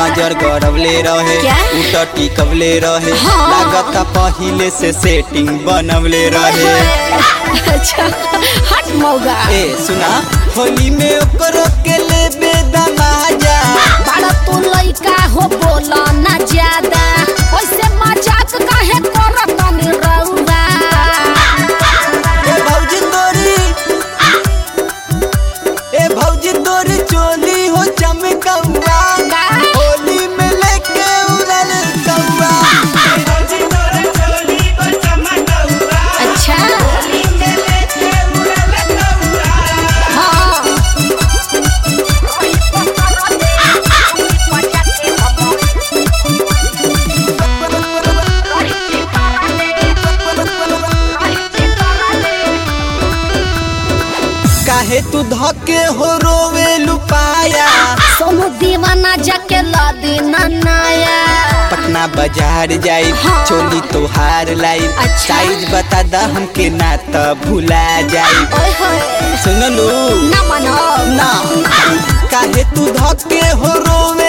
नजर गड़वले रहे क्या? उट टिकवले रहे हाँ। लागता पहिले से सेटिंग बनवले रहे अच्छा हट मौगा ए सुना होली में ओकरो के लेबे दमाजा बड़ा तू लइका हो बोला ना ज्यादा ओइसे मजाक काहे करत नी रउआ ए भौजी तोरी ए भौजी तोरी चोली हो चमकौआ का? होली में लेके उड़ल कौआ अच्छा हाँ काहे तू धके हो रोवे लुपाया सोनू दीवाना जाके ला देना नया पटना बाजार जाई हाँ। चोली तोहार लाई अच्छा। साइज बता दा हमके ना त भुला जाई ओए होए सुनलू ना मनो ना काहे तू धके हो रोवे